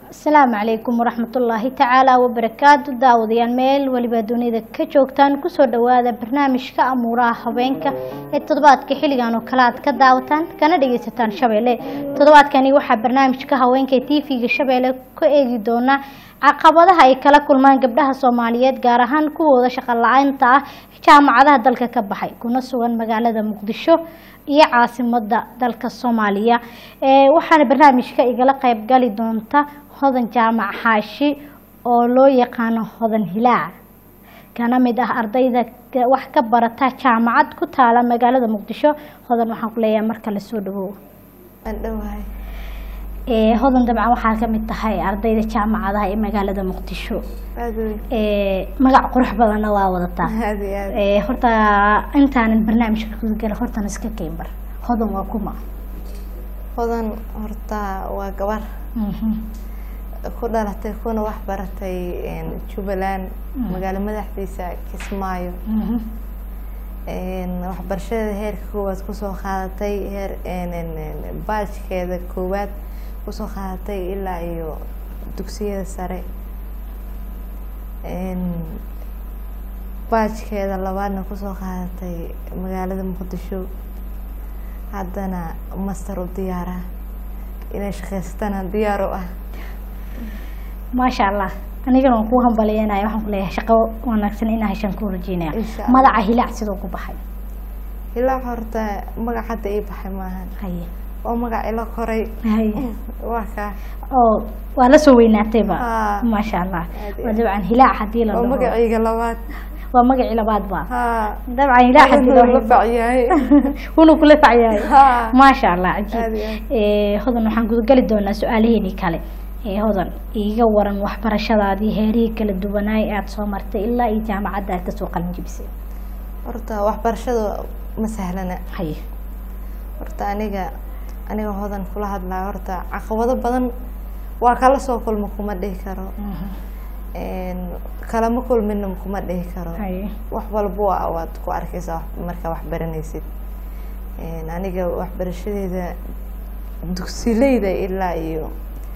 asalaamu calaykum waraxmatullaahi tacaala wabarakaatu daawadayaal meel weliba dunida ka joogtaan kusoo dhowaada barnaamijka amuuraha haweenka ee toddobaadka xilligan oo kale aad ka daawataan kana dhageysataan shabeelle toddobaadkani waxaa barnaamijka haweenka ee tv-ga shabeelle ka eegi doonaa caqabadaha ay kala kulmaan gabdhaha soomaaliyeed gaar ahaan kuwooda shaqo la-aynta ah jaamacadaha dalka ka baxay kuna sugan magaalada muqdisho iyo caasimada dalka soomaaliya waxaana barnaamijka igala qeyb gali doonta hodan jaamac xaashi oo loo yaqaano hodan hilaac kana mid ah ardayda wax ka barata jaamacad ku taala magaalada muqdisho hodan waxaan ku leeyahay marka lasoo dhawow hodan dabcan waxaa kamid tahay ardayda jaamacadaha ee magaalada muqdisho magac qurux badanna waa wadataa horta intaanan barnaamijka gudagala hortan iska keenbar hodan waa kuma hodan horta waa gabar ku dhalatay kuna wax baratay jubbaland magaalo madaxdiisa kismaayo waxbarashadeeda heerka koowaad kusoo qaadatay heer baajkeeda koowaad kusoo qaadatay ilaa iyo dugsiyada sare baajkeeda labaadna kusoo qaadatay magaalada muqdisho haddana master u diyaara inay shaqaysatana diyaar u ah maasha allah anigana waan kuu hambalyeynaya waxaan ku leeyahay shaqo wanaagsan inaa heshaan kuu rajeynaya Insha Allah. magaca hilaac sidoo ku baxay ilaa horta magac hadda ii baxay maahan haye waa magac ila koray haye waa kaa oo waa la soo weynaatayba Haa. maasha allah Aad iyo waa aad. dabcan hilaac hadii la waa dhaho magacayga labaad waa magacii labaad ba haa dabcan hilaac hadii Wuxuu la la facyahay wunuu kula facyahay Haa. maasha allah Aad cajiib iyo aad. Eh, hodan waxaan gudageli doonaa su-aalaheeni kale Eh, hodan iiga waran waxbarashadaadii heerihii kala duwanaay aada soo martay ilaa iyo jaamacadda aad kasoo qalin jebisay horta waxbarashada ma sahlana haye horta aniga aniga hodan kula hadlaa horta caqabado badan waa kala soo kulma kuma dhihi karo Mhm. Een, kalama kulmina kuma dhihi karo haye wax walba waa waad ku arkeysaa wax- markaa wax baranaysid Een, aniga waxbarashadeeda dugsileyda ilaa iyo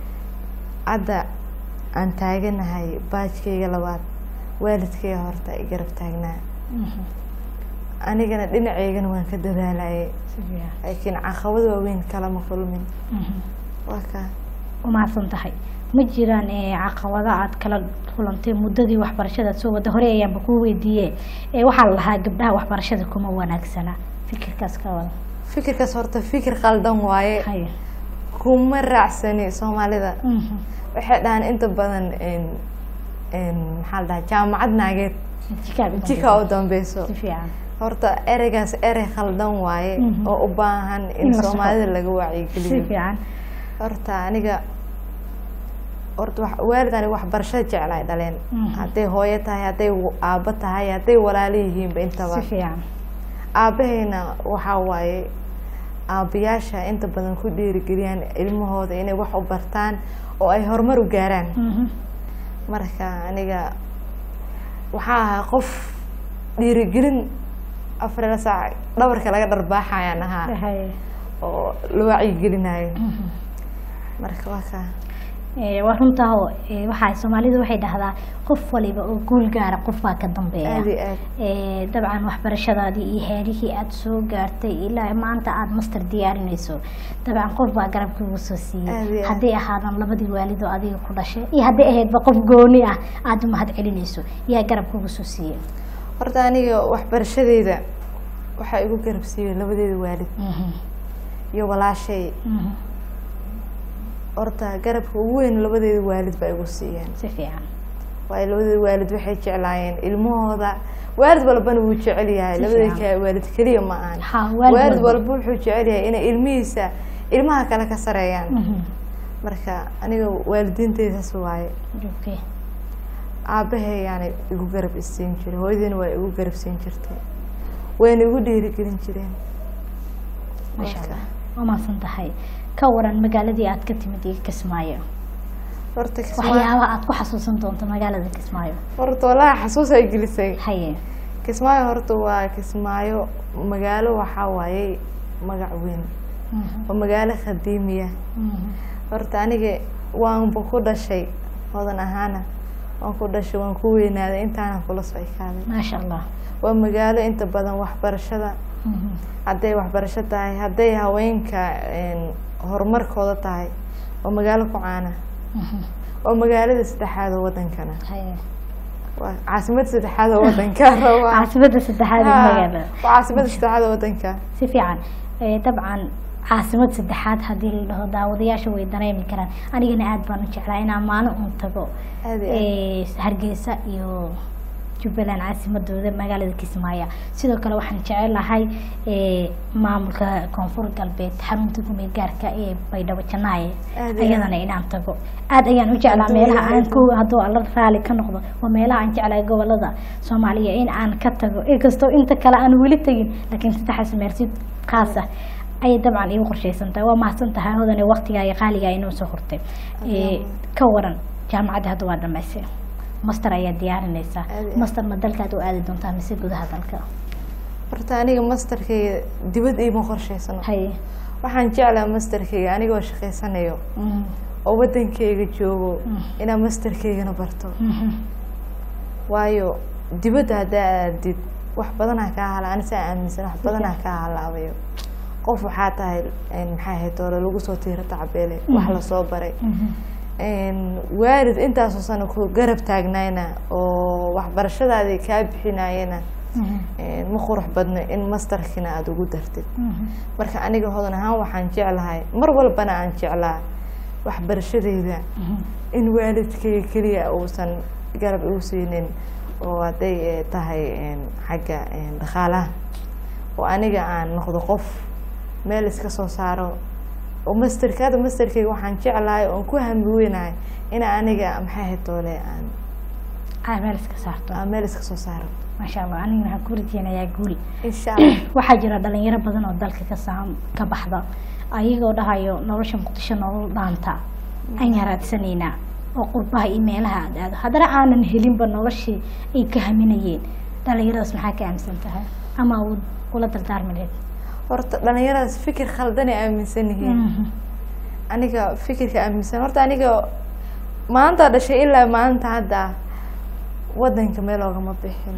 hadda aan taaganahay baajkayga labaad waalidkayga horta i garab taagnaa Mhm. anigana dhinaceygana waan ka dadaalayay Si fiican. laakiin caqabad waaweyn kalama kulmin Mhm. waa kaa umahadsan tahay ma jiraan eh, caqabado aad kala kulantay muddadii waxbarashada aad soo wada hore ayaanba kuu weydiiye Eh, waxaa la lahaa gabdhaha waxbarashada kuma wanaagsana fikirkaas ka wada fikirkaas horta fikir qaldan waaye haye kuma raacsani soomaalida Mhm. waxay dhahaan inta badan een- een, maxaa la dhahaa jaamacad naageed Jikaad u jika u dambeysa. dambeyso si fiican horta ereygaas erey khaldan waaye Mhm. oo u baahan in In la saxo. soomaalida laga si wacyigeliyo fiican horta aniga horta wax- waalid aniga waxbarashada jeclaay dhaleen Mhm. hadday hooyo tahay hadday w- aabbo tahay hadday walaalo yihiinba intaba si fiican aabahayna waxaa waaye aabbayaasha inta badan ku dhiirigeliyaan ilmahooda inay wax u bartaan oo ay horumar u gaaraan Mhm. marka aniga waxaa ahaa qof dhiirigelin afar ila saac dhabarka laga dharbaaxayaan ahaa Haye. oo la wacyigelinayo Mhm. marka waa kaa Eh, waa runtaao eh, waxaa soomaalidu waxay dhahdaa qof waliba oo guul gaara qof baa ka dambeeya aad iyo aad Eh, dabcan waxbarashadaadii iyo heerihii aada soo gaartay ilaa maanta aada master diyaarinayso dabcan qof baa garabkiigu soo Aad siiyey iyo aad. hadday ahaadaan labadii waalid oo adiga ku dhashay iyo hadday ahaydba qof gooni ah aada u mahad celinayso yaa garabkiigu soo siiyey horta aniga waxbarashadeyda waxaa igu garab siiyey labadeeda waalid Mhm. iyo walaashay Mhm. horta garabka ugu weyn labadeeda waalid baa igu siiyeen si fiican waayo labadeeda waalid waxay jeclaayeen ilmahooda waalid walbana wuu jecel yahay Si labadeeda fiican. ka- waalid keliya ma ahan Ha, waalid waalid walba. walba wuxuu jecel yahay inay ilmihiisa ilmaha kale ka sareeyaan Mhm. marka aniga waalidiinteydaas waaye Okay. aabahay yaani igu garab isiin jiray hooyadiina waa igu garab siin jirtay wayna igu dhiirigelin jireen masha Marka, allah waa mahadsan tahay ka waran magaaladii aad ka timid iyo kismaayo horta kismaayo waxyaabaha aad ku xasuusan doonto magaalada kismaayo horta walahi xasuus ay gelisay haye kismaayo horta waa kismaayo magaalo waxaa waaye magac weyn Mhm. waa magaalo qadiimiya Mhm. horta aniga waanba ku dhashay hodan ahaana waan ku dhashay waan ku weynaaday intaana kula soo ekaaday maasha allah waa magaalo inta badan waxbarashada Mhm. hadday waxbarasho tahay hadday haweenka een, horumarkooda tahay waa magaalo ku caana Mhm. waa magaalada saddexaad oo wadankana Haye. waa caasimada saddexaad oo wadanka waa caasimada saddexaad ee magaalada waa caasimada saddexaad oo wadanka si fiican Eh, dabcan caasimad saddexaad haddii la dhaho daawadayaasha way dareemi karaan anigana aad baan u jeclaa inaan maalin uun tago aad iyo aad. Eh, hargeysa iyo jubbaland caasimadooda magaalada kismaayo sidoo kale waxaan jecelahay eh, maamulka koonfur galbeed xarunta gumeel gaarka ee baydhabo janaaye Aad iyo ayadana inaan tago aad ayaan u jeclaa Hadduu meelaha yahay aan ku hadduu alla raali ka noqdo waa meelaha aan jeclahay gobolada soomaaliya in aan ka tago inkastoo inta kale aan weli tegin laakiin saddexaas meersid khaas ah ayay dabcan igu qorshaysan tahay waa mahadsan tahay hodane waqtigaa iyo qaaligaa inoo soo hortay Eh, ka waran jaamacadda hadda waa dhamaysay master ayaa diyaarinaysaa Aad iyo aad. master ma dalkaad u aadi doontaa mise gudaha dalka horta aniga masterkayga dibad iima qorshaysano haye waxaan jeclaa masterkayga anigoo shaqaysanayo Mhm. oo wadankayga joogo Mm. inaan masterkaygana barto Mhm. waayo dibadda haddaa aadid wax badanaa kaa hala ani saa aaminsan wax badanaa kaa halaabayo qof waxaa tahay een, maxay ahayd doole lagu soo tiiro tacabeele wax Mhm. lasoo baray Mhm. een, waalid intaasoo sano ku garab taagnayna oo waxbarashadaadii kaa bixinayana Mhm. een, ma qurux badno in masterkina aada ugu dartid Mhm. marka aniga hodan ahaan waxaan jeclahay mar walbana aan jeclaa waxbarashadeyda Mhm. in waalidkayga keliya uusan garab igu siinin oo hadday eh, tahay een, xagga een, dhaqaalaha oo aniga aan noqdo qof meel iska soo saaro oo masterka hadda masterkayga waxaan jeclahay oon ku hami weynahay in aniga maxay ahayd doole aan aa meel iska saarto aan meel iska soo saaro maasha allah anigana waxaan ku rajeynayaa guul insha allah waxaa jira dhalinyaro badan oo dalka ka saam ka baxda ayagoo dhahayo nolosha muqdisho nolol dhaanta aan yaraadsaneynaa oo qurbaha iyo meelaha aad aado haddana aanan helinba noloshii ay ka haminayeen dhalinyaradaas maxaa ka aaminsan tahay ama awood kula dardaarmi lahayd horta dhalinyaradaas fikir khaldanay aaminsan yihiin Mhm. aniga fikirka aaminsan horta aniga maanta dhashay ilaa maanta hadda wadanka meel oogama bixin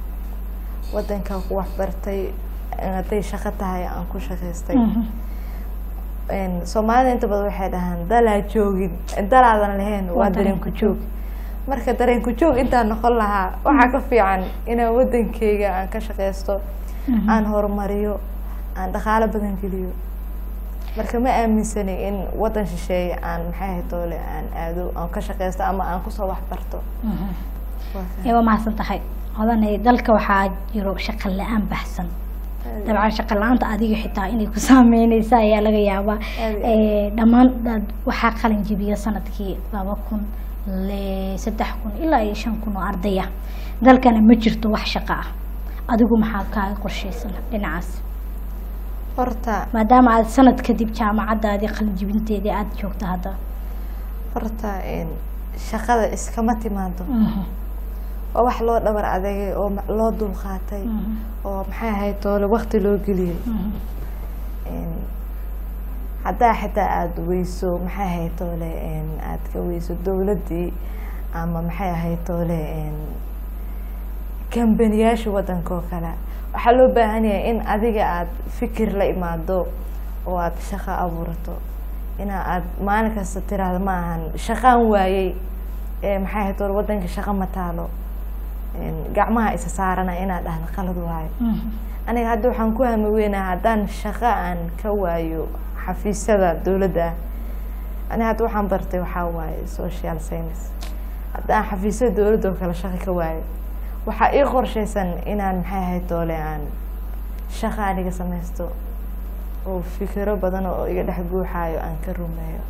wadanka ku waxbartay hadday shaqo tahay aan ku shaqaystay Mhm. Een, soomaalida inta badan waxay dhahaan dalaa joogin dalaadan lahayn waa Waa dareen dareen ku ku joog marka dareen ku joog intaan noqon lahaa waxaa ka fiican inaan wadankeyga aan ka shaqaysto Mhm. aan horumariyo aan dhaqaalo badan geliyo marka ma aaminsani in wadan shisheeye aan maxay ahayd doole aan aado aan ka shaqaysto ama aan kusoo waxbarto Mhm. Waa ee waa mahadsan tahay hodanay dalka waxaa jiro shaqo la-aan baxsan Aad- dabcan shaqo la-aanta adiga xitaa inay ku saameyneysa ayaa laga yaabaa Aad iyo Eh, dhammaan dad waxaa qalin jibiya sanadkii laba kun le saddex kun ilaa iyo shan kun oo ardaya dalkana ma jirto wax shaqo ah adigu maxaa kaaga qorshaysan dhinacaas horta maadaama aad sanad kadib jaamacadaadii qalin jibinteedii aada joogto hadda horta een, shaqada iskama timaado Mhm, waa wax loo dhabar adagay oo ma- loo dulqaatay mhm, oo maxay ahayd doole wakti loo geliyey mhm, Een, haddaa xitaa aada weyso maxay ahayd doole een, aad ka weyso dowladdii ama maxay ahayd doole een, kambaniyaasha wadanka oo kale waxaa loo baahan yahay in adiga aada fikir la imaado oo aada shaqo abuurato ina aad maalin kasta tiraahdo ma ahan shaqaan waayey ee maxay ahayd doole wadanka shaqo ma taalo Een, gacmaha isa saarana inaad dhahdo qalad waayo mhm, aniga hadda waxaan ku hami weynaha haddaan shaqo aan ka waayo xafiisyada dowladda aniga hadda waxaan bartay waxaa waaye social science haddaan xafiisyada dowladda oo kale shaqo ka waayo waxaa ii qorshaysan inaan maxay ahayd doole aan shaqo aniga samaysto oo fikiro badan oo iga dhex guuxaayo aan ka rumeeyo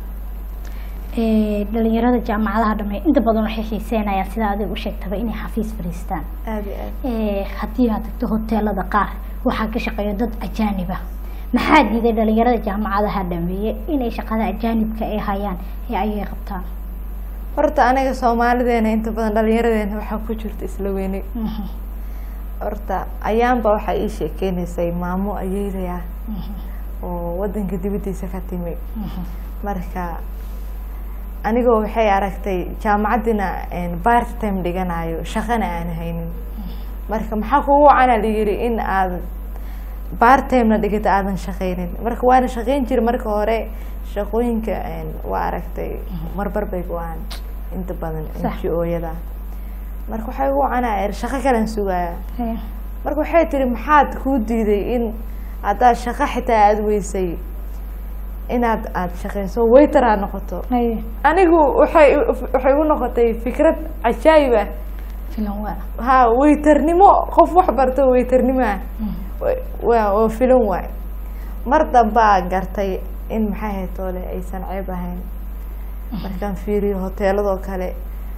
Eh, dhalinyarada jaamacadaha dhamey inta badan waxay xiiseynayaan sida adiga u sheegtaba inay xafiis fadhiistaan aada iyo aad Eh, haddii aad tagto hoteelada qaar waxaa ka shaqeeya dad ajaanib ah maxaa diiday dhalinyarada jaamacadaha dhameeye inay shaqada ajaanibka ay hayaan ee ayay qabtaan horta aniga soomaalideena inta badan dhalinyaradeenna waxaa ku jirta isla weyne Mhm, horta ayaanba waxaa ii sheekeynaysay maamo ayeydaya mhm, oo wadanka dibadiisa ka timi mhm, marka anigoo waxay aragtay jaamacaddina part time dhiganayo shaqana aan haynin marka maxaa kugu wacana la yiri in aad part timena dhigata aadan shaqaynin marka waana shaqayn jiri marka hore shaqooyinka waa aragtay marbar bay go-aan inta badan Sax. ngo-yada marka waxay ugu wacanaa shaqo kalan sugaya Haye. marka waxay tiri maxaad kuu diiday in haddaad shaqo xitaa aada weysay inaad aada shaqayso waiter aad noqoto Haye. anigu waxay waxay u noqotay fikrad cajaayib ah filan waa ha wayternimo qof wax barto wayternimo ah waa oo filan waay mar dambaa gartay in maxay ahayd toole aysan ceeb ahayn markaan fiiriyo hoteeladoo kale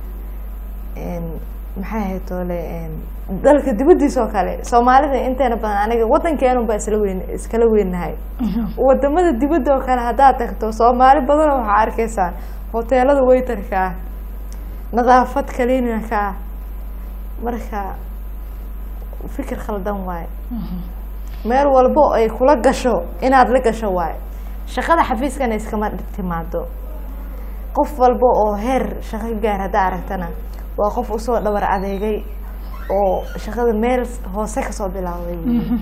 n maxay ahayd toole n dalka dibaddiisa oo kale soomaalida inteena badan aniga waddankeenu baa isla weyn iskala weynahay wadamada dibadda oo kale haddaad tagto soomaali badanoo waxaa arkaysaa hoteelada waytarka ah nadaafad kaliinaka ah marka fikir khaldan waaye meel walbo ay kula gasho inaad la gasho waaye shaqada xafiiskana iskama timaado qof walba oo heer shaqo gaar haddaa aragtana waa qof usoo dhabar adeegay oo shaqada meel hoose kasoo bilaabay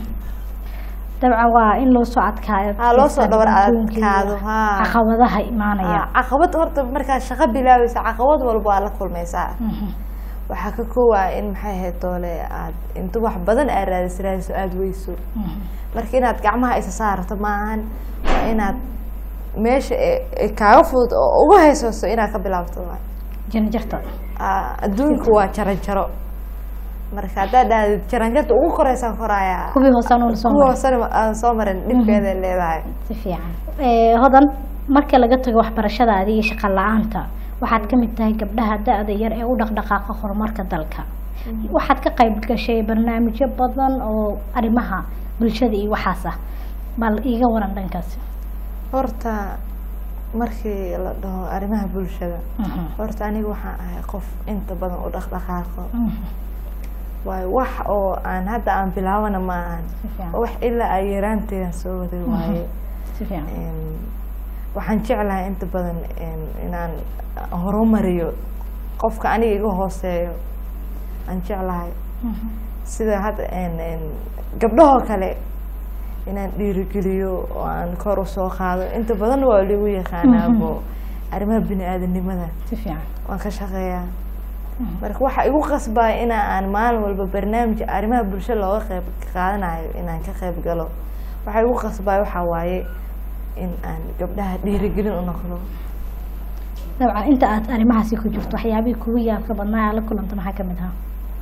dabcan waa in loo soo adkaayo Ha, loo soo dhabar adduunka iyo adkaado, ha. caqabadaha imaanaya Ah, caqabad horta markaad shaqo bilaabaysa caqabad walba waa la kulmaysaa Mhm. waxaa ka koowaa in maxay ahayd doole aad inta wax badan aad raadis raadiso aada weyso Mhm. marka inaad gacmaha isa saarto maahan waa inaad meesha ee- ee kaaga fudud oo uga haysooso inaad ka bilaabto waay janjarta Ah, adduunku waa jaranjaro marka haddaad dhahdid jaranjarta ugu koreysaan koraaya kuwii hoosaan oo lasoo kuwa maray hoosena aan soo marin dhibkeeday leedahay si fiican Eh, hodan marka laga tago waxbarashadaada iyo shaqo la-aanta waxaad ka mid tahay gabdhaha da-da yar ee u dhaqdhaqaaqa horumarka dalka waxaad ka qayb gashay barnaamijyo badan oo arrimaha bulshada iyo waxaas ah bal iiga waran dhankaas horta markii la dhaho arrimaha bulshada Mhm. horta aniga waxaan ahay qof inta badan u dhaqdhaqaaqo Mhm. waayo wax oo aan hadda aan bilaabana ma ahan si fiican wax ilaa ay yaraanteedan soo waday waaye si fiican Een, waxaan jeclahay inta badan een, inaan horumariyo qofka aniga iga hooseeyo aan jeclahay Mhm. sida hadda een, een, gabdhahoo kale inaan dhiirigeliyo oo aan kor usoo qaado inta badan waa lagu yaqaanaabo arrimaha bini aadanimada si fiican waan ka shaqeeyaa marka waxaa igu qasbaya ina aan maalin walba barnaamij arrimaha bulshada looga qeyb qaadanayo inaan ka qeyb galo waxaa igu qasbaya waxaa waaye in aan gabdhaha dhiirigelin u noqdo dabcan inta aad arrimahaasi ku jirto waxyaabihii kugu yaabka badnaa aad la kulanta maxaa ka mid ahaa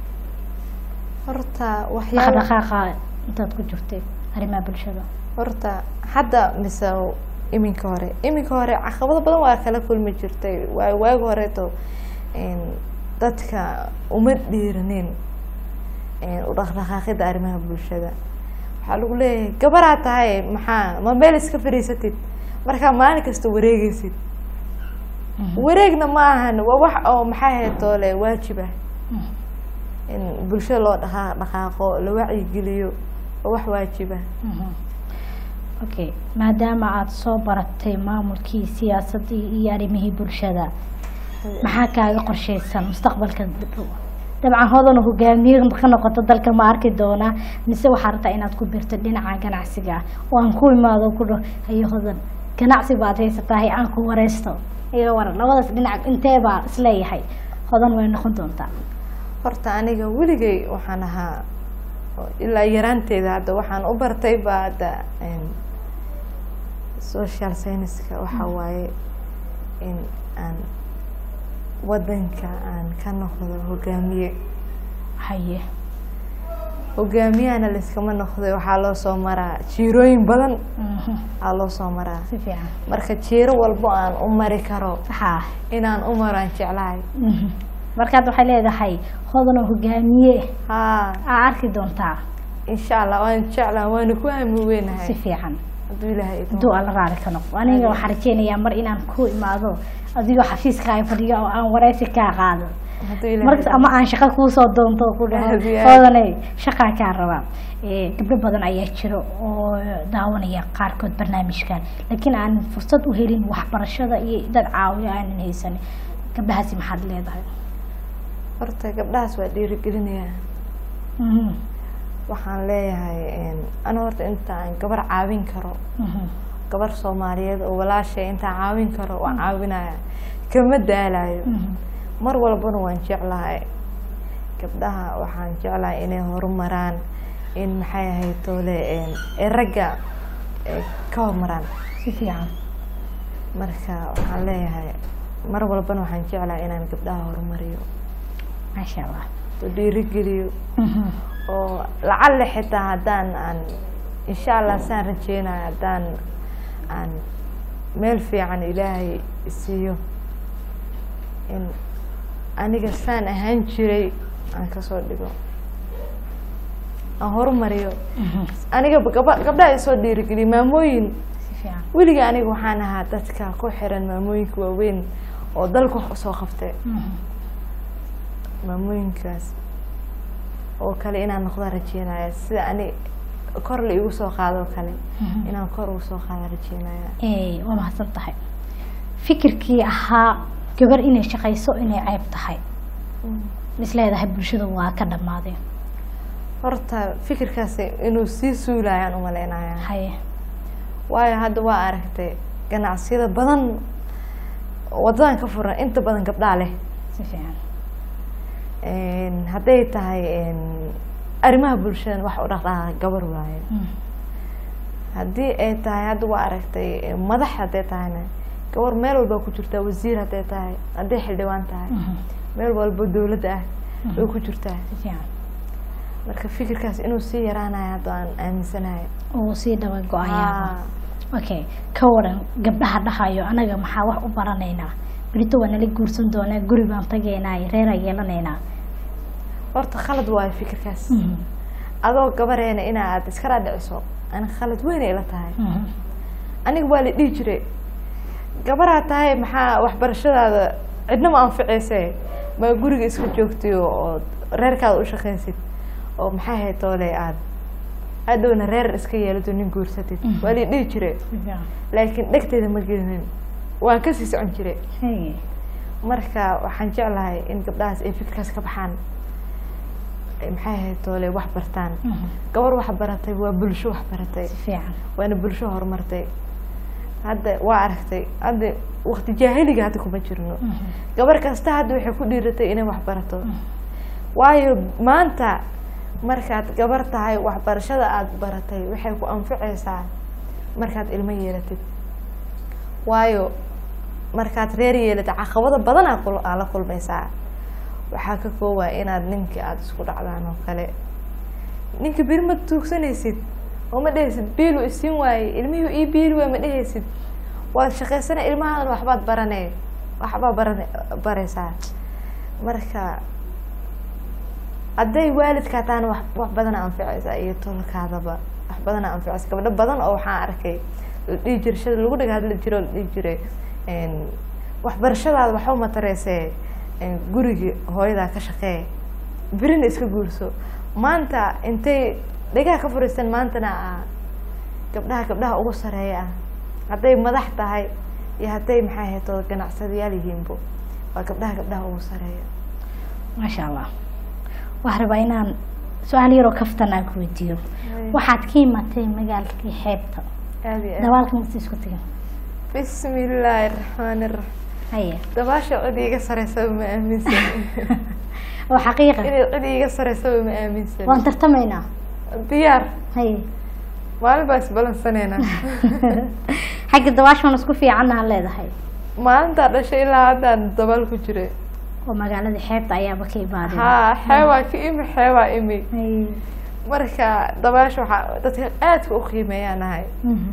horta waxyaaba dhaqdhaqaaqa intaad ku jirtay arrimaha bulshada horta hadda mise iminka hore iminka hore caqabado badan waa kala kulmi jirtay waayo waagi horeeto een, dadka uma dhiiranin een, u dhaqdhaqaaqida arrimaha bulshada waxaa lagu leeyahay gabaraa tahay maxaa ma meel iska fadhiisatid markaa maalin kasta wareegeysid wareegna ma ahan waa wax oo maxaa ahayd toole waajib ah Mhm. in bulshada loo dhaqa dhaqaaqo la wacyigeliyo waa wax waajib ah Mhm. okay maadaama aada soo baratay maamulkii siyaasadii iyo arrimihii bulshada maxaa kaaga qorsheysan mustaqbalka dhow? dabcan hodan hogaamiye ka noqoto dalka ma arki doonaa mise waxaa rabtaa inaad ku birto dhinaca ganacsiga ah oo aan ku imaado ku dhaho hayo hodan ganacsi baad haysatahay aan ku wareysto iga waran labadaas dhinac intee baa isleeyahay hodan way noqon doontaa horta aniga weligay waxaan ahaa oo ilaa yaraanteeda hadda waxaan u bartay ba hadda een, social scienceska waxaa waaye in aan wadanka aan ka noqdo hogaamiye haye hogaamiyahana layskama noqday waxaa loo soo maraa jiirooyin badan Mhm. aa loo soo maraa si fiican marka jiiro walbo aan u mari karo saxaa inaan u maro aan jeclahay Mhm. marka hadda waxay leedahay hodanoo hogaamiye haa aa arki doontaa insha allah waan jeclaha waana ku hami si weynahay fiican hadduu ilaahay idmo. hadduu alla raali ka noqdo aniga waxaan rajeynayaa mar inaan ku imaado adigoo xafiiskaaga fadhiyo oo aan wareysi kaa qaado hadduu ilaahay markas idmo. ama aan shaqo kuusoo doonto oo ku dhaho Aad iyo aad. hoodanay shaqaa kaa rabaa Eh, gabdho badan ayaa jiro oo daawanaya qaarkood barnaamijkan laakiin aan fursad u helin waxbarashada iyo dad caawiyo aanan haysanin gabdhahaasi maxaad leedahay horta gabdhahaas waa dhiirigelinayaa Mhm, waxaan leeyahay een, ana horta inta aan gabar caawin karo mhm, gabar soomaaliyeed oo walaashay intaan caawin karo waan caawinaya kama daalayo mhm. mar walbana waan jeclahay gabdhaha waxaan jeclahay inay horumaraan in maxay ahayd toole een, ee ragga ee ka horumaraan si fiican marka waxaan leeyahay mar walbana waxaan jeclahay inaan gabdhaha horumariyo maasha allah oo dhiirigeliyo Mhm, oo lacalle xitaa haddaan aan insha allah saan rajeynayo haddaan aan meel fiican ilaahay siiyo in aniga saan ahaan jiray aan kasoo dhigo aan horumariyo mhm. aniga gaba gabdhaha isoo dhiirigeliya maamooyin si fiican weliga aniga waxaan ahaa dadka ku xiran maamooyinka waaweyn oo dalka wax usoo qabtay Mhm, maamooyinkaas oo kale inaan noqdaan rajeynaya sida ani kor la igu soo qaado oo kale mhm. inaan kor ugu soo qaado rajeynaya Eh, waa mahadsan tahay fikirkii ahaa gabar inay shaqayso inay ceeb tahay isleedahay bulshada waa ka dhammaadeen horta fikirkaasi inuu sii suulayaan umaleynaya haye waayo hadda waa aragtay ganacsiyada badan wadadan ka furan inta badan gabdhaa leh si fiican Een, hadday tahay een, arrimaha bulshada wax u dhaqdhaqaaqa gabar waaye Mhm, haddii ay tahay hadda waa aragtay eh, madax hadday tahayna gabar meel walba ku jirtaa wasiir hadday tahay hadday xildhibaan tahay mhm, meel walba dowladda ah Mhm. way ku jirtaa si fiican marka fikirkaas inuu sii yaraanayo hadda aan aaminsanahay uu sii dhaba go-ayaaba Haa. okay ka waran gabdhaha dhahayo anaga maxaa wax u baranaynaa berito waa nala guursan doonaa guri baan tagaynaa reeraan yeelanaynaa horta khalad waayo fikirkaas Mhm, adoo gabareena inaad iska dhaadhiciso aniga khalad weyn ay la tahay mhm, aniga waa la dhihi jiray gabaraa tahay maxaa waxbarashadaada cidna ma anficeyse maa guriga iska joogtiyo oo reerkaada u shaqaysid oo maxay hayd toole aad hadhowna reer iska yeelato nin guursatid Mhm. waa la dhihi jiray si fiican laakiin dhegteeda ma gelinin waan kasii socon jiray Hey, marka waxaan jeclahay in gabdhahaas ay fikirkaas ka baxaan ay maxay ahayd toole wax bartaan mhm, gabar wax baratay waa bulsho wax baratay si fiican waana bulsho horumartay hadda waa aragtay hadda wakti jaahiliga hadda kuma jirno Mhm, gabar kasta hadda waxay ku dhiiratay inay wax barato mhm, waayo maanta markaad gabar tahay waxbarashada aada baratay waxay ku anficaysaa markaad ilmo yeelatid waayo markaad reer yeelatid caqabado badan aa kul- aa la kulmaysaa waxaa ka koowaa inaad ninka aada isku dhacdaan oo kale ninka beri ma tuugsanaysid oo ma dhehaysid biilu isiin waaye ilmihii ii biili waay ma dhehaysid waad shaqaysana ilmahaadana waxbaad barane waxbaa baran baraysaa marka hadday waalidkaa taana wax wax badana anficaysaa iyo tolkaadaba wax badana anficaysa gabdho badan oo waxaan arkay la dhihi jiray shada lagu dhaga hadli jiro la dhihi jiray een, waxbarashadaada waxba matareysee een, gurigi hooyadaa ka shaqee berina iska guurso maanta intay dhagaha ka furiistaan maantana ah gabdhaha gabdhaha ugu sareeya ah hadday madax tahay iyo hadday maxay ahayd oo ganacsadayaal yihiinbo waa gabdhaha gabdhaha ugu sareeya maasha allah waxaan rabaa inaan su-aal yaroo kaftan aan ku weydiiyo waxaad ka imatay magaalkii xeebta aad iyo aad dabaalka masta isku tegin bismi illaahi raxmaani raxiim haye dabaasha cid iiga sareysaba ma aaminsan oo xaqiiqa inay cid iiga sareysaba ma aaminsan waan tartamaynaa diyaar haye maalin baa isbalansaneynaa xagga dabaashan isku fiicannaha leedahay maalintaa dhashay ilaa haddaan dabaal ku jiray oo magaalada xeebta ayaaba ka imaadeen haa xeewaa ka imi xeewaa imi Haye. marka dabaasha waxaa dadka aadka u qiimeeyaan ahay Mhm.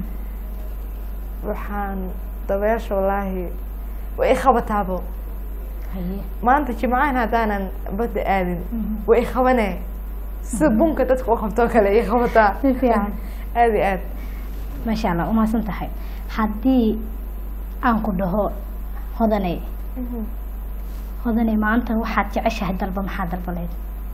waxaan dabeesha wallaahi way i qabataabo haye maanta jimcahan haddaanan badda aadin Mhm. way i qabanee sida bunka dadka u qabtoo kale i qabataa si fiican aad iyo aad maasha allah umahadsan tahay haddii aan ku dhaho hodaney hodaney maanta waxaad jeceshahay dalba maxaa dalbaleed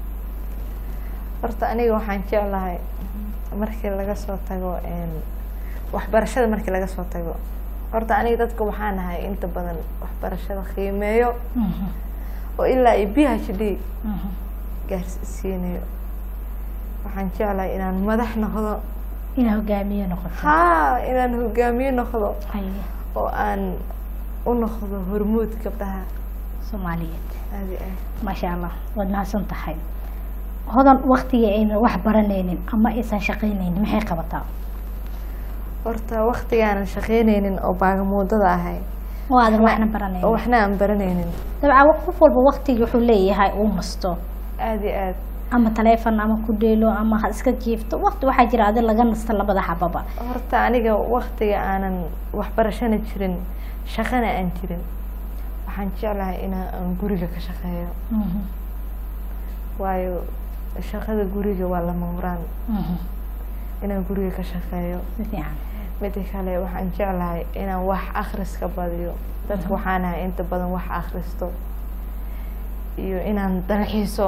horta aniga waxaan jeclahay markii laga soo tago een, waxbarashada markii laga soo tago horta aniga dadka waxaan ahay inta badan waxbarashada qiimeeyo oo ilaa iyo b h d gaarsiinayo waxaan jeclahay inaan madax noqdo inaa hogaamiye noqoto haa inaan hogaamiye noqdo haye oo aan u noqdo hormuud gabdhaha soomaaliyeed aadi ah maasha allah waad mahadsan tahay hodan waktigii ayna wax baranaynin ama aysan shaqaynaynin maxay qabataa horta waktigaanan shaqeyneynin oo baagamuudada ahay oo aadan waxna oo baranaynin waxna aan baraneynin dabcan qof walba waktigii wuxuu leeyahay uu masto aada iyo aad ama taleefon ama ku dheelo ama ha iska jiifto wakti waxaa jira adi laga nasto labada xababa horta aniga waktiga aanan waxbarashana jirin shaqana aan jirin waxaan jeclahay inaa aan guriga ka shaqeeyo Mhm, waayo shaqada guriga waa lama huraan mhm. inaan guriga ka shaqeeyo si fiican mida kale waxaan jeclahay inaan wax akhriska badiyo dadka waxaan ahay inta badan wax akhristo iyo inaan dalxiiso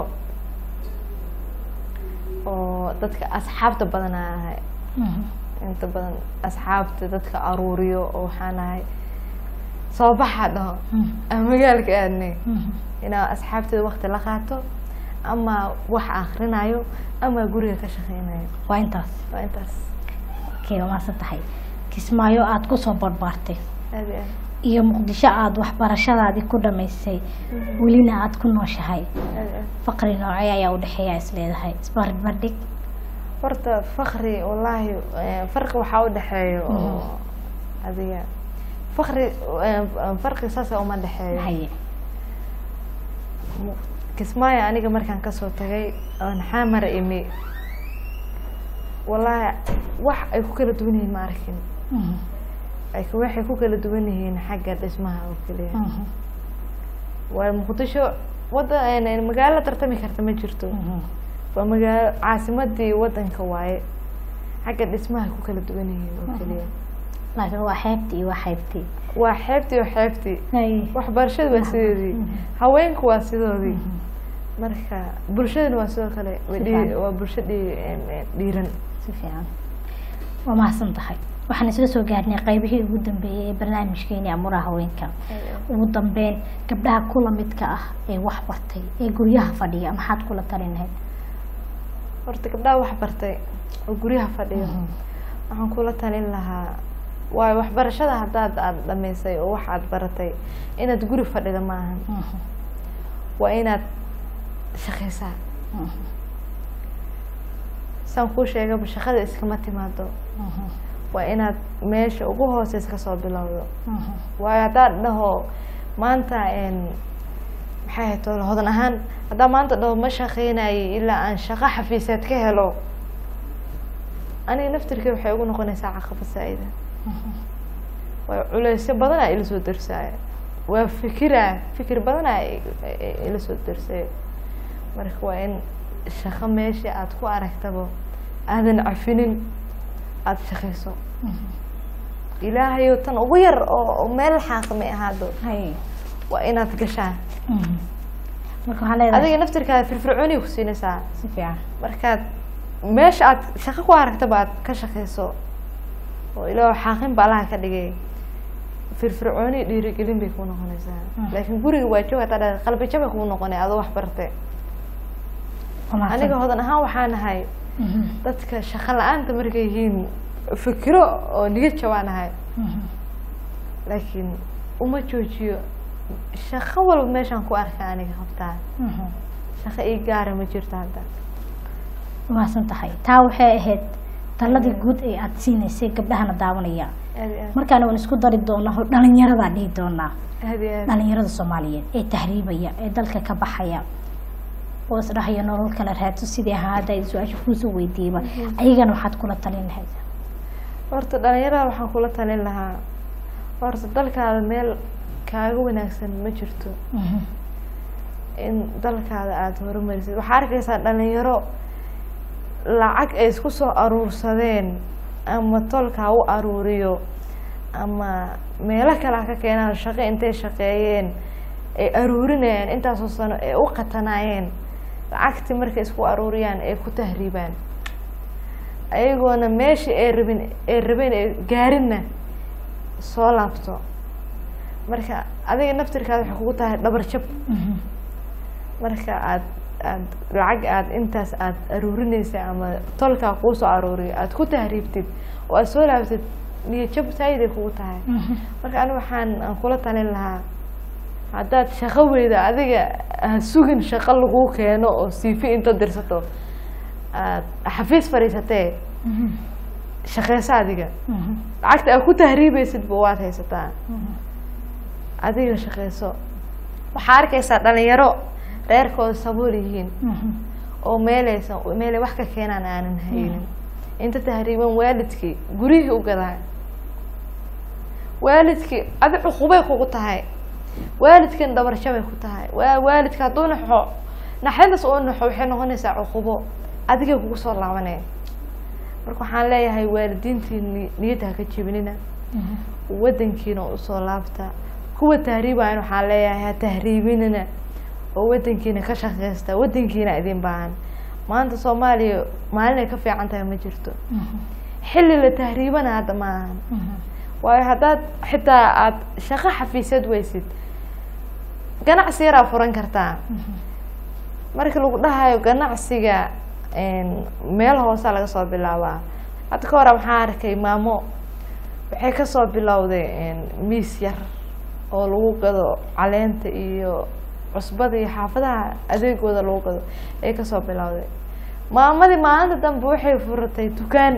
oo dadka asxaabta badan aan ahay Mhm, inta badan asxaabta dadka aruuriyo oo waxaan ahay soo baxa dhaho mhm, aan magaalka aadnay mhm. inaan asxaabteeda wakti la qaato ama wax akrinayo ama guriga ka shaqeynayo waa intaas waa intaas okay waa mahadsan tahay kismaayo aada kusoo barbaartay aad iyo aad iyo muqdisho aada waxbarashadaadii ku dhamaysay welina aada ku nooshahay aad iyo aad faqri noocee ayaa udhexeeya is leedahay isbarbardhig horta fakri wallaahi eh, farqi waxaa udhexeeyo oo adiga fakri eh, farqi saasa uma dhexeeyo haye Mu- kismaayo aniga markaan kasoo tagay oon xamar imi wallaahi wax ay ku kala duwan yihiin ma arkin Mhm, ay ku- waxay ku kala duwan yihiin xagga dhismaha oo keliya mhm, waayo muqdisho wada een, magaalo tartami karta ma jirto mhm. waa magaalo caasimadii wadanka waaye xagga dhismaha ku kala duwan yihiin oo keliya laakiin waa xeebtii iyo waa xeybtii waa xeebtii oo xeebtii haye waxbarashadu waa sidoodii Mhm. haweenku waa sidoodii Mhm. marka bulshadana waa sidoo kale waa Si dhii- fiican. waa bulsho dhii- een, een, dhiiran si fiican waa mahadsan tahay waxaan isla soo gaarnay qaybihii ugu dambeeyey ee barnaamijkeeni amuraha haweenka ugu dambeyn gabdhaha kula midka ah ee wax bartay ee guryaha fadhiya maxaad kula talin lahayd horta gabdhaha wax bartay oo guryaha fadhiyo waxaan kula talin lahaa waayo waxbarashada haddaad aada dhamaysay oo wax aad baratay inaad guri fadhida ma ahan Mhm, waa inaad shaqaysaa mhm, saan kuu sheegaba shaqada iskama timaado mhm, waa inaad meesha ugu hooseysa kasoo bilowdo mhm, waayo haddaad dhaho maanta een, maxay ahayd tolo hodan ahaan haddaa maanta dhaho ma shaqeynayay ilaa aan shaqo xafiiseed ka helo aniga naftirkii waxay ugu noqonaysaa caqabad saa-ida mhm. waayo culeysyo badanaa ila soo darsaaya waa fikiraa fikir badanaa ila soo darsayo marka waa in shaqo meesha aada ku aragtaba aadan cafinin aada shaqayso ilaahayo tan ugu yar oo oo meel xaaqmay ahaado haye waa inaad gashaan Mhm. marka waxaa leedahay adiga naftirkaada firfircooniya ku siinaysaa si fiican markaad meesha aad shaqo ku aragtaba aad ka shaqayso oo ilaa xaaqin ba allaha ka dhigay firfircooni dhiirigelin bay kuu noqonaysaa Mm. laakiin guriga waa joog hataa dhahda qalbi jabay kuu noqonay adoo wax bartay Waa mahadsan. aniga hodan ahaan waxaa nahay Mhm, dadka shaqo la-aanta markay yihiin fikiro oo niyad jabaan ahay mhm. laakiin uma joojiyo shaqo walba meeshaan ku arka aniga qabtaa Mhm. shaqo ii gaara ma jirto hadda Waa mahadsan tahay taa waxay ahayd taladii guud ee aada siinaysay gabdhahana daawanaya aad iyo aad markaana waan isku dari doonaa oo dhalinyaradaa dhihi doonaa aad iyo aad dhalinyarada soomaaliyeed ee tahriibaya ee dalka ka baxaya oo isdhahaya nolol kala raadso sidii ahaa hadda ay su-aasha kuusoo weydiiyeyba ayagana waxaad kula talin lahayd horta dhalinyarada waxaan kula talin lahaa horta dalkaada meel kaaga wanaagsan ma jirto Mhm, in dalkaada aada horumarisid waxaa arkaysaa dhalinyaro lacag ay isku soo aruursadeen ama tolka ha u aruuriyo ama meelo kale ha ka keenaan shaqo intay shaqeeyeen ay aruurinayaan intaasoo sano ay u qatanaayeen lacagtii markay isku aruuriyaan ay ku tahriibaan ayagoona meeshii ay rabin ay rabeen ay gaarinna soo laabto marka adiga naftirkaada waxay kugu tahay dhabar jab marka aad aad lacag aad intaas aad aruurinaysa ama tolkaa kuu soo aruuriyo aad ku tahriibtid oo aad soo laabtid niyo jab saayiday kugu tahay marka aniga waxaan aan kula talin lahaa haddaad shaqo weyda adiga ha sugin shaqo laguu keeno oo siifi inta dirsato aad xafiis fadhiisatee shaqeyso adiga lacagta aad ku tahriibaysidba waad haysataa adiga shaqeyso waxaa arkaysaa dhalinyaro reerkooda sabuul yihiin oo meelaysan meelay wax ka keenaan aanan haynin inta tahriiban waalidkii guryihii u gadaa waalidkii adi cuqubay kugu tahay waalidkan dhabarshabay ku tahay waa waalidka hadduu naxo naxdintaas uu naxo waxay noqonaysaa cuqubo adigay kugu soo laabanaya marka waxaan leeyahay waalidiintii ni- niyadda ha ka jebinina wadankiina usoo laabta kuwa tahriibayan waxaan leeyahay ha tahriibinina oo wadankiina ka shaqeysta wadankiina idin baahan maanta soomaaliya maalinay ka fiican tahay ma jirto xilli la tahriibana hadda ma ahan waayo haddaad xitaa aada shaqo xafiisyad weysid ganacsi yaraa furan kartaa marka lagu dhahayo ganacsiga meel hoosa laga soo bilaabaa hadda ka hora waxaan arkay maamo waxay kasoo bilowday miis yar oo lagu gado caleenta iyo cusbada iyo xaafadaha adeegooda lagu gado ay kasoo bilowday maamadii maalinta dambe waxay furatay dukaan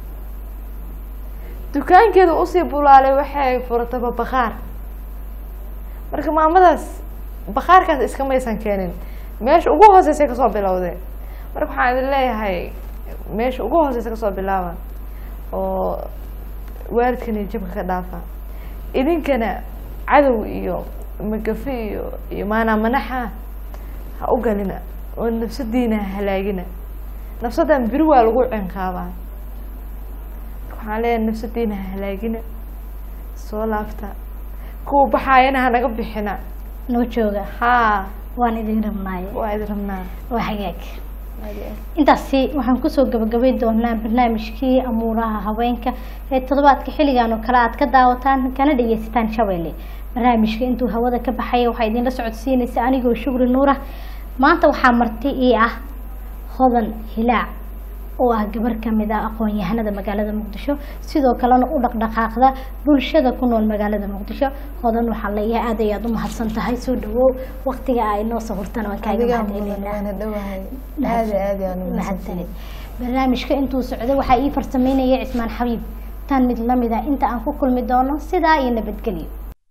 dukaankeeda usii bulaalay waxay furatay babaqaar marka maamadaas bakaarkaas iskamaysan keenin meesha ugu hooseysay kasoo bilowday marka waxaan idin leeyahay meesha ugu hooseysa kasoo bilaaba oo waalidkana jabka ka dhaafa idinkana cadow iyo magafi iyo iyo maanaa manaxa ha u galina oo nafsadiina ha halaagina nafsadan beri waa lagu cinqaabaa waxaan leeyahay nafsadiina ha halaagina soo laabta kuwa baxaayana hanaga bixina noo jooga haa waan idin rabnaaye waa idin rabnaa waa hagaag intaasi waxaan kusoo gabagabayn doonaa barnaamijkii amuuraha haweenka ee toddobaadka xilligan oo kale aad ka daawataan kana dhageysataan shabeelle barnaamijka intuu hawada ka baxaya waxaa idinla socodsiinaysa anigoo shukri nuura maanta waxaa marti ii ah hodan hilaac oo ah gabar kamid ah aqoon-yahanada magaalada muqdisho sidoo kalena u dhaqdhaqaaqda bulshada ku nool magaalada muqdisho hodan waxaa leeyahay aad ayaad u mahadsan tahay soo dhawow waqtiga ay noo sawirtana waan kaaga adigaa mahadcelinaa waana dhowahay aada aada aan u mahadsanid barnaamijka intuu socday waxaa ii farsameynaya cismaan xabiib tan mid lamid ah inta aan ku kulmi doono sidaa iyo nabadgelyo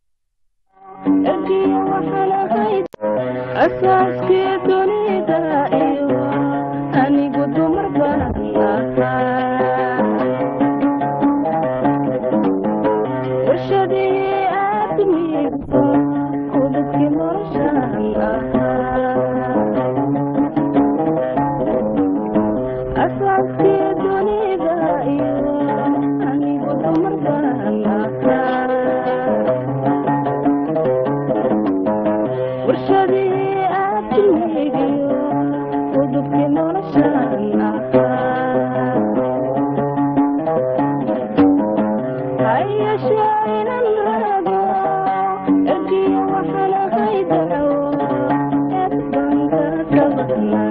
ergiya waxaan ahayd asaaskii dunida iyo anigu dumar baan ahaa warshadii aadmigu kudadkii noloshaan ahaa asaaskii dunida iyo anigu dumar baan ahaa warshadii aadmigiyo udubkii noloshaan ahaa hayashee inan rabo ergiya waxaan ahay daco eed baan ka kabadnaa